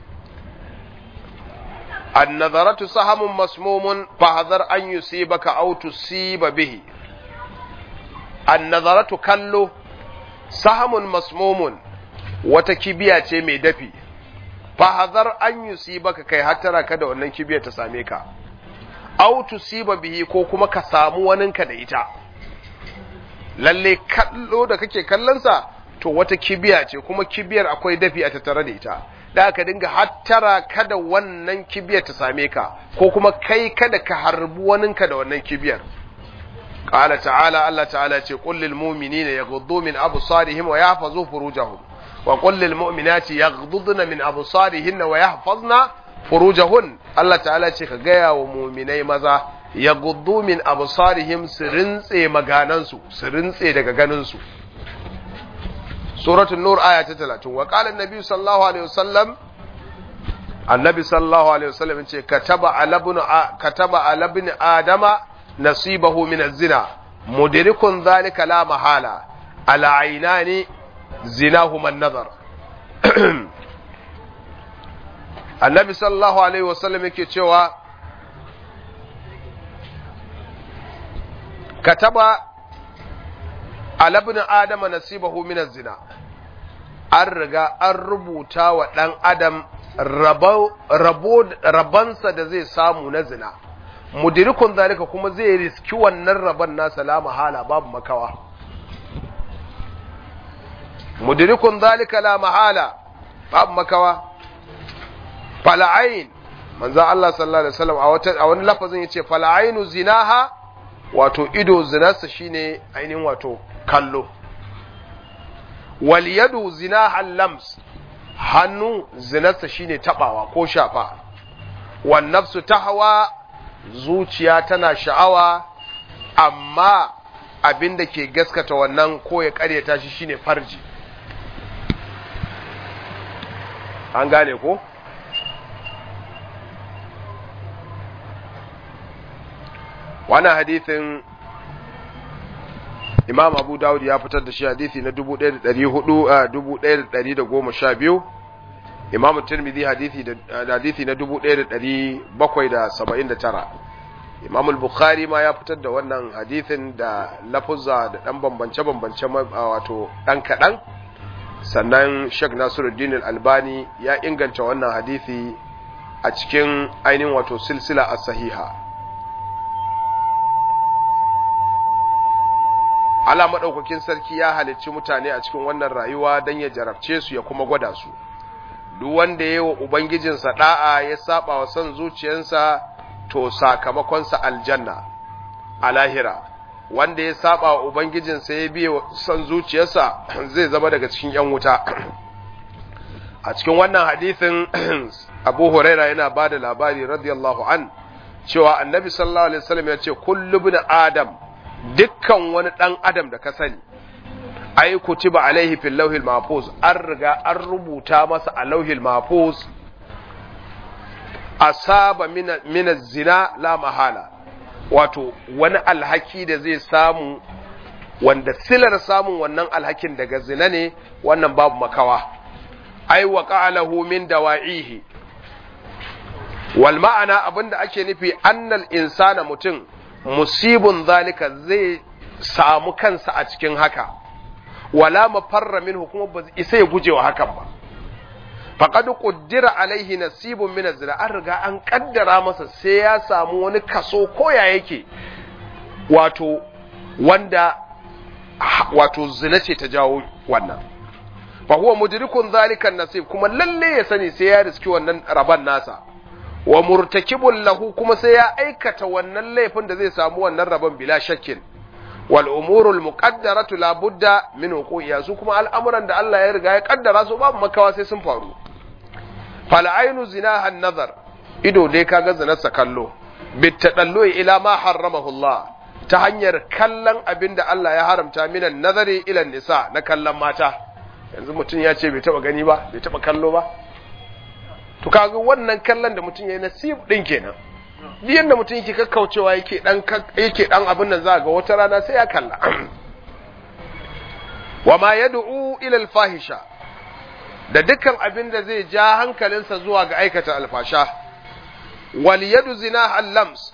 annazaratu sahamun masmumun fahazar an yusibaka aw tusiba bihi annazaratu kallo sahamun masmumun wata kibiya ce mai dafi fahazar an yusibaka kai hattara ka da wannan kibiya ta same ka aw tusiba bihi ko kuma ka samu waninka da ita lalle kallo da kake kallonsa to wata kibiya ce kuma kibiyar akwai dafi a tattare da ita da aka dinga hattara kada wannan kibiyar ta same ka ko kuma kai kada ka harbi waninka da wannan kibiyar qala ta'ala Allah ta'ala ce qul lil mu'minina yaghuddu min absarihim wa yahfazu furujahum wa qul lil mu'minati yaghudduna min absarihinna wa yahfazna furujahun Allah ta'ala ce ka gaya wa mu'minai maza ya gudu min absarihim su rintse maganansu su rintse daga ganinsu suratul nur aya ta 30 wa qala annabi sallallahu alaihi wasallam annabi sallallahu alaihi wasallam ce kataba ala ibn kataba ala ibn adama nasibahu min az-zina mudirikun zalika la mahala ala aynani zinahuma an-nazar annabi sallallahu alaihi wasallam yake cewa kataba alabin adama nasibahu min zina an riga an rubuta wa ɗan adam rabansa da zai samu na zina mudirikun zalika kuma zai riski wannan rabon nasa la mahala babu makawa mudirikun zalika la mahala babu makawa fala'ain manzan Allah sallallahu alaihi wasallam a wani lafazin yace fala'ainu zinaha wato ido zinarsa shine ainihin wato kallo wal yadu zina lams hannu zinarsa shine tabawa ko shafa wan nafsu tahwa zuciya tana sha'awa amma abin da ke gaskata wannan ko ya karyata shi shine farji an gane ko wannan hadithin imam abu dawud ya fitar da shi hadithi na 1412 imam tirmidhi hadithi da hadithi na 1779 imam al-bukhari ma ya fitar da wannan hadithin da lafuzza da dan bambance bambance wato dan kadan sannan Sheikh Nasiruddin Al-Albani ya inganta wannan hadisi a cikin ainihin wato silsila as-sahiha Allah madaukakin sarki ya halicci mutane a cikin wannan rayuwa dan ya jarabce su ya kuma gwada su duk wanda yayi wa ubangijinsa da'a ya saba wa son zuciyarsa to sakamakonsa aljanna a lahira wanda ya saba wa ubangijinsa ya biye son zuciyarsa zai zama daga cikin yan wuta a cikin wannan hadisin abu huraira yana ba da labari radiyallahu an cewa annabi sallallahu alaihi wasallam ya ce kullu ibn adam dukkan wani dan adam da ka sani ai kutiba alaihi fil lawhil mahfuz an riga an rubuta masa a lawhil mahfuz asaba min zina la mahala wato wani alhaki da zai samu wanda silar samun wannan alhakin daga zina ne wannan babu makawa ai wa qa'alahu min dawa'ihi wal ma'ana abinda ake nufi annal insana mutum musibun zalika zai samu kansa a cikin haka wala mafarra minhu kuma ba isa ya guje wa hakan ba faqad quddira alaihi nasibun min az-zina an riga an kaddara masa sai ya samu wani kaso koya yake wato wanda wato zina ce ta jawo wannan fa huwa mudrikun zalika nasib kuma lalle ya sani sai ya riski wannan raban nasa wa murtakibun lahu kuma sai ya aikata wannan laifin da zai samu wannan rabon bila shakkin wal umurul muqaddaratu la budda min wuqu'iha su kuma al'amuran da Allah ya riga ya kaddara su babu makawa sai sun faru fal ainu zinaha nazar ido dai kaga zinarsa kallo bitadallu ila ma harramahu Allah ta hanyar kallon abin da Allah ya haramta minan nazari ila nisa na kallon mata yanzu mutum ya ce bai taba gani ba bai taba kallo ba to kaga wannan kallon da mutum ya yi nasib din kenan duk yanda mutum yake kakkaucewa yake dan yake dan abin nan za ga wata rana sai ya kalla wa ma yad'u ila al-fahisha da dukkan abin da zai ja hankalinsa zuwa ga aikata alfasha wal yadu zina al-lams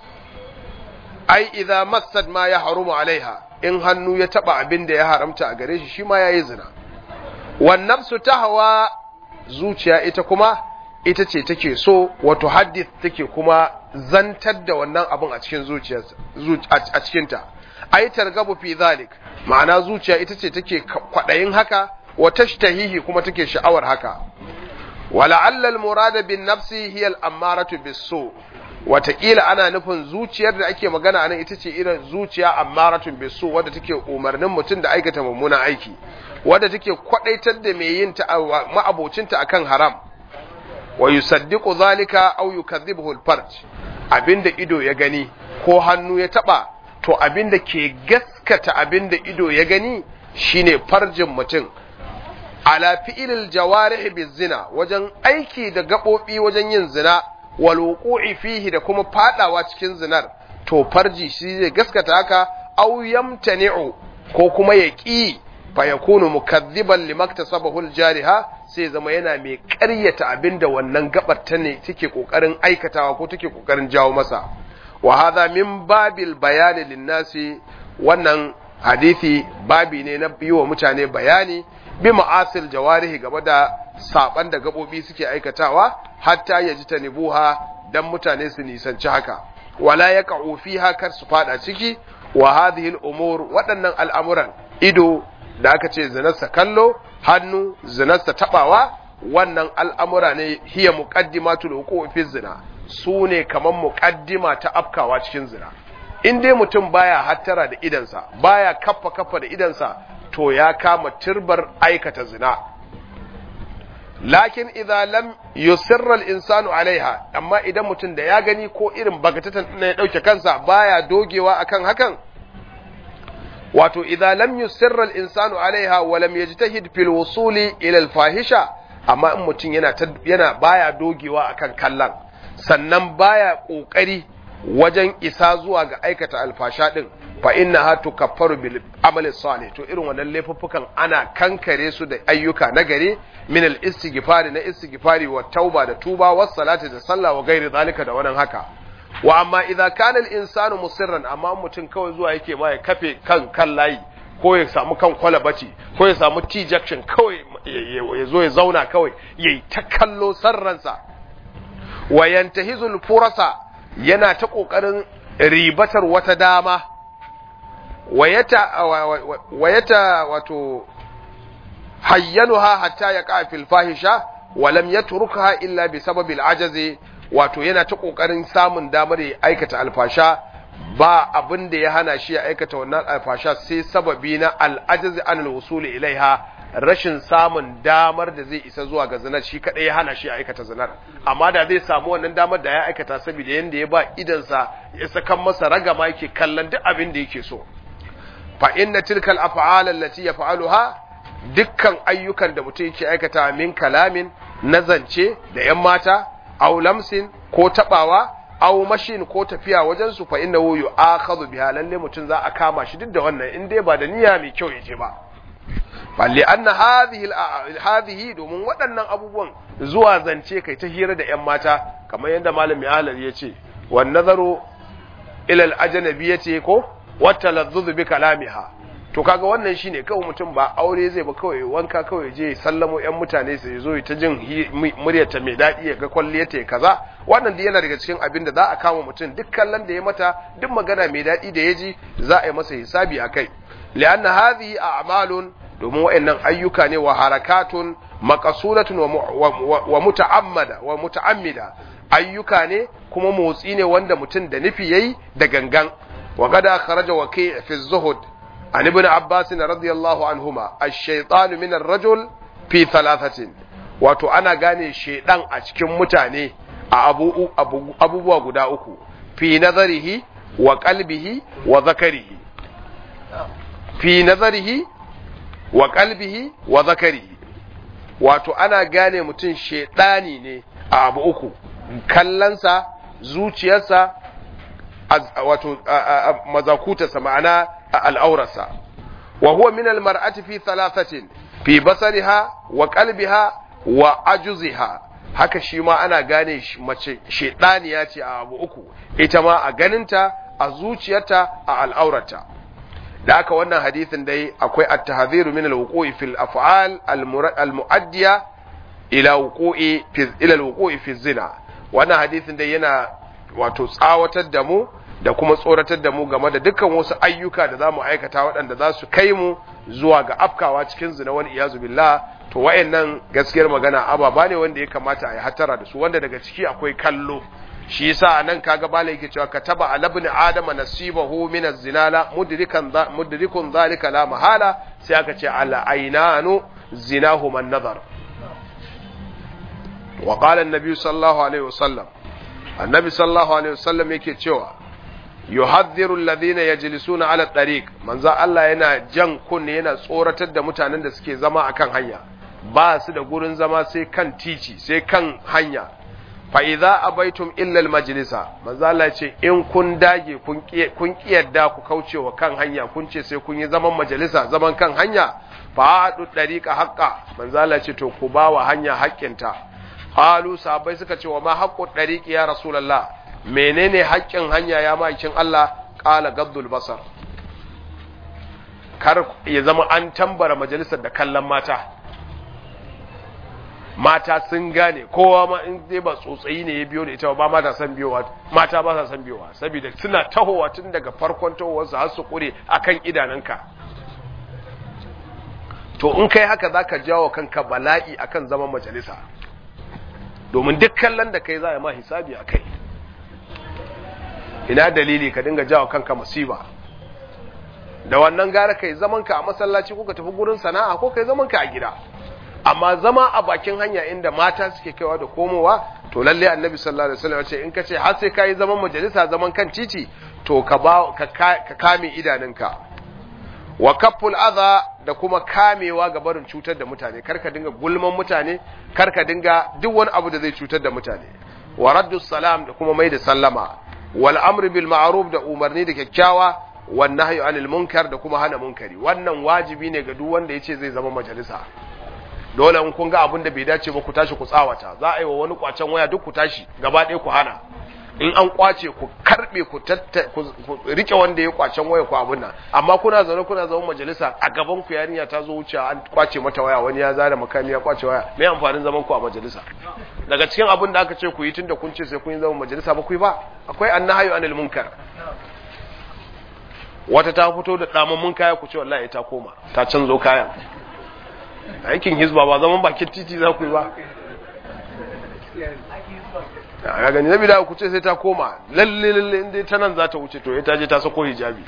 ai idza massad ma ya harumu alaiha in hannu ya taba abin da ya haramta a gare shi shi ma yayi zina wan nafsu tahwa zuciya ita kuma ita ce take so wato hadith take kuma zantar da wannan abin a cikin zuciyarsa a cikinta ai targabu fi zalik ma'ana zuciya ita ce take kwadayin haka wa tashtahihi kuma take sha'awar haka wala'alla al-murada bin nafsi hiya al-ammaratu bis-su wataƙila ana nufin zuciyar da ake magana anan ita ce irin zuciya ammaratun bisu wadda take umarnin mutum da aikata mummunan aiki wadda take kwadaitar da mai yin ta ma'abocinta akan haram wa yusaddiqu zalika aw yukadhibuhu al-farj abinda ido ya gani ko hannu ya taba to abinda ke gaskata abinda ido ya gani shine farjin mutum ala fi'ilil jawarih bizina wajen aiki da gabobi wajen yin zina wal wuqu'i fihi da kuma fadawa cikin zinar to farji shi zai gaskata haka aw yamtani'u ko kuma ya ƙi fa yakunu mukadhiban limaktasabahu al-jariha sai zama yana mai ƙaryata abinda wannan gabar ta ne take kokarin aikatawa ko take kokarin jawo masa wa hadha min babil bayani linnasi wannan hadisi babi ne na biyo wa mutane bayani bi ma'asil jawarihi game da saban da gabobi suke aikatawa hatta ya ji ta nibuha dan mutane su nisanci haka wala ya ka'u fiha kar su fada ciki wa hadhihi al-umur waɗannan al'amuran ido da aka ce zinarsa kallo hannu zinarsa tabawa wannan al'amura ne hiya muqaddimatul wuqu'i fi zina su ne kaman muqaddima ta afkawa cikin zina in dai mutum baya hattara da idansa baya kaffa kaffa da idansa to ya kama turbar aikata zina lakin idza lam yusirra al-insanu alaiha amma idan mutum da ya gani ko irin bagatatan ne ya dauke kansa baya dogewa akan hakan wato idza lam yusirra al-insanu alaiha wa lam yajtahid fil wusuli ila al-fahisha amma in mutum yana yana baya dogewa akan kallan sannan baya kokari wajen isa zuwa ga aikata alfasha din fa inna ha tukaffaru bil amali salih to irin wannan laifuffukan ana kankare su da ayyuka na gari min al istighfari na istighfari wa tauba da tuba was salati da sallah wa gairi zalika da wannan haka wa amma idza kana al insanu musirran amma mutum kawai zuwa yake ma ya kafe kan kan layi ko ya samu kan kwalabati ko ya samu t junction kawai ya zo ya zauna kawai yayi ta kallo sarransa wa yantahizul furasa yana ta kokarin ribatar wata dama wayata wato hayyanuha hatta ya kafil fahisha wa lam yatrukha illa bi sababil ajazi wato yana ta kokarin samun damar ya aikata alfasha ba abin da ya hana shi ya aikata wannan alfasha sai sababi na al'ajazi an al ilaiha rashin samun damar da zai isa zuwa ga zinar shi kadai ya hana shi ya aikata zinar amma da zai samu wannan damar da ya aikata saboda yanda ya ba idansa ya sakan masa ragama yake kallon duk abin da yake so fa inna tilka al-af'al allati yaf'aluha dukkan ayyukan da mutum yake aikata min kalamin na zance da yan mata aw lamsin ko tabawa aw mashin ko tafiya wajen su fa innahu yu'akhadhu biha lalle mutum za a kama shi duk da wannan in dai ba da niyya mai kyau yaje ba balle anna hadhihi hadhihi domin waɗannan abubuwan zuwa zance kai ta hira da yan mata kamar yadda malami halal ya ce wan nazaru ila al-ajnabiyyati ko wata lazzuzu bi kalamiha to kaga wannan shine kawai mutum ba aure zai ba kawai wanka kawai je sallamo yan mutane su zo ta jin muryarta mai daɗi ya ga kwalliyarta ya kaza wannan da yana daga cikin abin da za a kama mutum duk kallon da ya mata duk magana mai daɗi da ya ji za a yi masa hisabi a kai li'anna hadhihi a'malun domin wa'annan ayyuka ne wa harakatun maqsudatun wa muta'ammada wa muta'ammida ayyuka ne kuma motsi ne wanda mutum da nufi yayi da gangan وقد أخرج وكيع في الزهد عن ابن عباس رضي الله عنهما الشيطان من الرجل في ثلاثة wato ana gane shedan a cikin mutane a abubuwa guda uku fi nazarihi wa qalbihi wa zakarihi fi nazarihi wa qalbihi wa zakarihi wato ana gane mutum shedani ne a abu uku kallansa zuciyarsa wato mazakutarsa ma'ana al'aurarsa wa huwa min almar'ati fi thalathatin fi basariha wa qalbiha wa ajuziha haka shi ma ana gane mace shedaniya ce a abu uku ita ma a ganinta a zuciyarta a al'aurarta da haka wannan hadithin dai akwai at-tahdhiru min al-wuqu'i fil af'al al-mu'addiya ila wuqu'i fi ila al-wuqu'i fi zina wannan hadithin dai yana wato tsawatar da mu da kuma tsoratar da mu game da dukkan wasu ayyuka da za mu aikata waɗanda za su kai mu zuwa ga afkawa cikin zina wani iyazu billah to wayannan gaskiyar magana ababa ne wanda ya kamata a yi hatara da su wanda daga ciki akwai kallo shi yasa nan kaga bala yake cewa kataba ala ibn adama nasibahu min az-zinala mudrikan mudrikun zalika la mahala sai aka ce ala aynanu zinahu man nazar wa qala an-nabi sallallahu alaihi wasallam annabi sallallahu alaihi wasallam yake cewa yuhadhdhiru alladhina yajlisuna ala tariq manzo Allah yana jan kunne yana tsoratar da mutanen da suke zama akan hanya ba su da gurin zama sai kan tici sai kan hanya fa idza abaitum illa almajlisa manzo Allah ce in kun dage kun kun kiyarda ku kaucewa kan hanya kun ce sai kun yi zaman majalisa zaman kan hanya fa adu tariqa haqqa manzo Allah ce to ku bawa hanya haƙƙinta qalu sahabbai suka ce wa ma haqqu tariqi ya rasulullah menene haƙƙin hanya ya ma'aikin Allah qala gaddul basar kar ya zama an tambara majalisar da kallon mata mata sun gane kowa ma in dai ba tsotsayi ne ya biyo da ita ba mata san biyowa mata ba sa san biyowa saboda suna tahowa tun daga farkon tahowarsu har su kure akan idanunka to in kai haka zaka jawo kanka bala'i akan zaman majalisa domin duk kallon da kai za a ma hisabi a kai ina dalili ka dinga jawo kanka musiba da wannan gara kai zaman ka a masallaci ko ka tafi gurin sana'a ko kai zaman ka a gida amma zama a bakin hanya inda mata suke kaiwa da komowa to lalle annabi sallallahu alaihi wasallam ce in ka ce har sai kai zaman majalisa zaman kan titi to ka ba ka kame idanunka wa kafful adha da kuma kamewa ga barin cutar da mutane kar ka dinga gulman mutane kar ka dinga duk wani abu da zai cutar da mutane wa raddus salam da kuma mai da sallama wal amri bil ma'ruf da umarni da kyakkyawa wan nahyu anil munkar da kuma hana munkari wannan wajibi ne ga duk wanda yace zai zama majalisa dole in kun ga abin da bai dace ba ku tashi ku tsawata za a yi wa wani kwacen waya duk ku tashi gaba ɗaya ku hana in an kwace ku karbe ku ku rike wanda ya kwacen waya ku abun nan amma kuna zaune kuna zaune majalisa a gaban ku yarinya ta zo wuce an kwace mata waya wani ya zara makami ya kwace waya me amfanin zaman ku a majalisa daga cikin abin da aka ce ku yi tunda kun ce sai kun yi zaman majalisa ba ku yi ba akwai annahayu anil munkar wata ta fito da damammun kaya ku ce wallahi ta koma ta canzo kayan aikin hizba ba zaman bakin titi za ku yi ba a gani na bida ku ce sai ta koma lalle lalle inda ta nan za ta wuce to ya ta je ta sako hijabi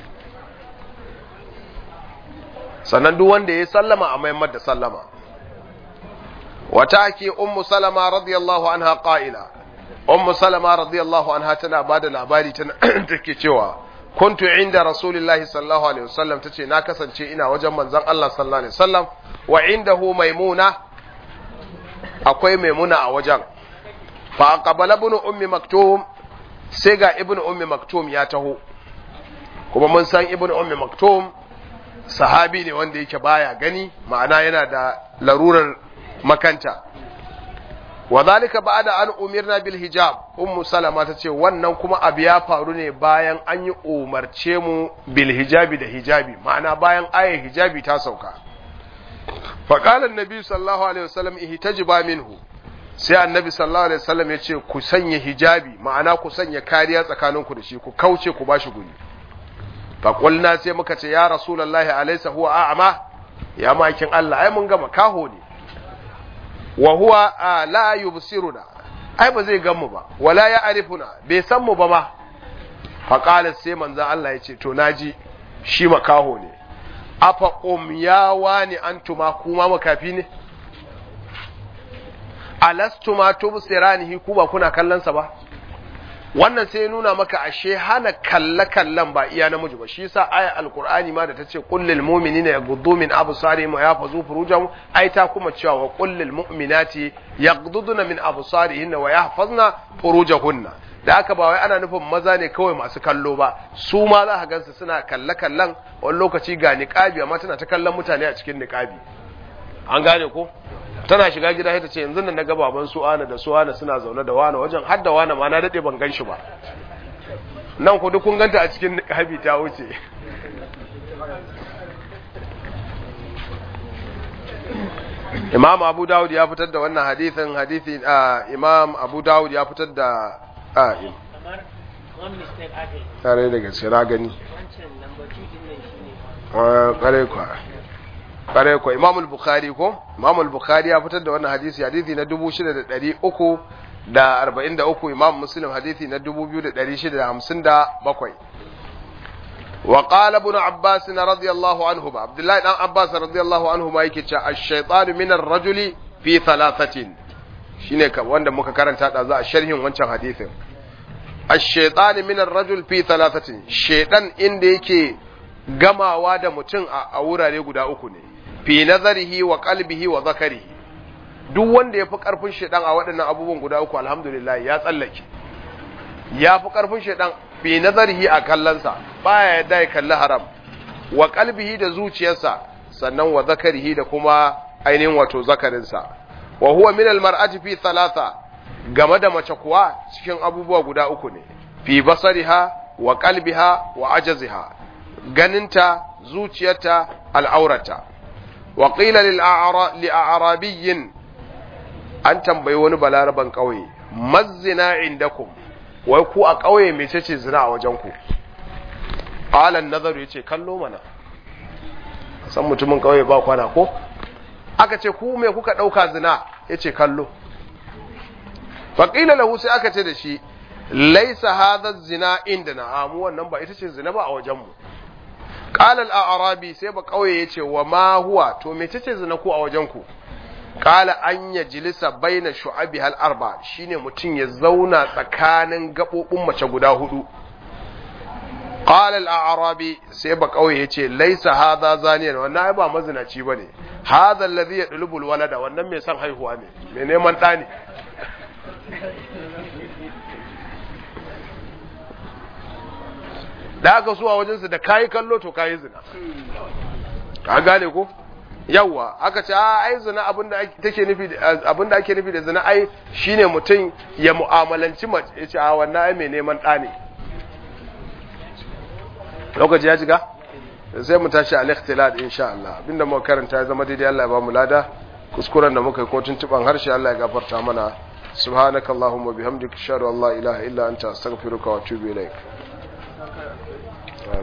sannan duk wanda ya sallama a mayammar da sallama wata ake ummu salama radiyallahu anha qa'ila ummu salama radiyallahu anha tana bada labari tana take cewa kuntu inda rasulillahi sallallahu alaihi wasallam tace na kasance ina wajen manzon Allah sallallahu alaihi wasallam wa indahu maimuna akwai maimuna a wajen fa qabala ibn ummi maktum sai ga ibn ummi maktum ya taho kuma mun san ibn ummi maktum sahabi ne wanda yake baya gani ma'ana yana da larurar makanta wa zalika ba'da an umirna bil hijab ummu salama tace wannan kuma abu ya faru ne bayan an yi umarce mu bil hijabi da hijabi ma'ana bayan ayar hijabi ta sauka fa qala annabi sallallahu alaihi wasallam ihtajiba minhu sai annabi sallallahu alaihi wasallam yace ku sanya hijabi ma'ana ku sanya kariya tsakaninku da shi ku kauce ku bashi guri fa qulna sai muka ce ya rasulullahi alaysa huwa a'ma ya makin Allah ai mun gama kaho ne wa huwa la yubsiruna ai ba zai ganmu ba wala ya arifuna bai san mu ba ma fa qala sai manzo Allah ya ce to naji shi makaho ne afa umyawa ne antuma kuma makafi ne alastuma tubsiranihi ku ba kuna kallon sa ba wannan sai ya nuna maka ashe hana kalle kallan ba iya namiji ba shi yasa aya alqur'ani ma da tace qul lil mu'minina yaghuddu min absarihim wa yahfazu furujahum ai ta kuma cewa wa qul lil mu'minati yaghudduna min absarihinna wa yahfazna furujahunna da haka ba wai ana nufin maza ne kawai masu kallo ba su ma za ka gansu suna kalle kallan wani lokaci ga niqabi amma tana ta kallon mutane a cikin niqabi an gane ko tana shiga gida sai ta ce yanzu nan na ga baban su ana da su ana suna zaune da wani wajen har da wani ma na dade ban gan shi ba nan ku duk kun ganta a cikin habi ta wuce Imam Abu Dawud ya fitar da wannan hadithin hadithi Imam Abu Dawud ya fitar da a kamar one mistake aka yi tare da gaske na gani wancan number two din nan shine kare kwa kare kwa Imam al-Bukhari ko Imam al-Bukhari ya fitar da wannan hadisi hadisi na 6300 da 43 Imam Muslim hadisi na 2657 wa qala ibn Abbas radiyallahu anhu Abdullah dan Abbas radiyallahu anhu ma yake cewa ash-shaytanu min ar-rajuli fi thalathatin shine ka wanda muka karanta da za a sharhin wancan hadisin ash-shaytanu min ar-rajul fi thalathatin shaytan inda yake gamawa da mutum a wurare guda uku ne fi nazarihi wa qalbihi wa zakarihi duk wanda ya fi karfin shaidan a waɗannan abubuwan guda uku alhamdulillah ya tsallake ya fi karfin shaidan fi nazarihi a kallonsa baya yadda ya kalli haram wa qalbihi da zuciyarsa sannan wa zakarihi da kuma ainihin wato zakarinsa wa huwa min almar'ati fi thalatha game da mace kuwa cikin abubuwa guda uku ne fi basariha wa qalbiha wa ajaziha ganinta zuciyarta al'aurata wa qila lil a'rabiyyin an tambayi wani balaraban ƙauye mazzina indakum wai ku a ƙauye mecece zina a wajen ku qala an-nazaru yace kallo mana san mutumin ƙauye ba kwana ko aka ce ku me kuka dauka zina yace kallo fa qila lahu sai aka ce da shi laisa hadha zina indana amu wannan ba ita ce zina ba a wajen mu qala al-a'rabi sai ba kauye yace wa ma huwa to mecece zina ku a wajen ku qala an yajlisa baina shu'abi hal arba shine mutun ya zauna tsakanin gabobin mace guda hudu qala al-a'rabi sai ba kauye yace laisa hadha zaniyan wannan ai ba mazinaci bane hadha alladhi yadlubu al-walada wannan mai son haihuwa ne mai neman ɗa ne da aka suwa wajensu da kayi kallo to kayi zina ka gane ko yawa aka ce a ai zina abinda take nufi abinda ake nufi da zina ai shine mutum ya mu'amalanci mace ya ce a wannan ai mai neman ɗa ne lokaci ya shiga sai mu tashi al-ikhtilal insha Allah abinda muka karanta ya zama daidai Allah ya ba mu lada kuskuren da muka yi ko tuntuban harshe Allah ya gafarta mana subhanakallahumma bihamdika ashhadu an la ilaha illa anta astaghfiruka wa atubu ilaik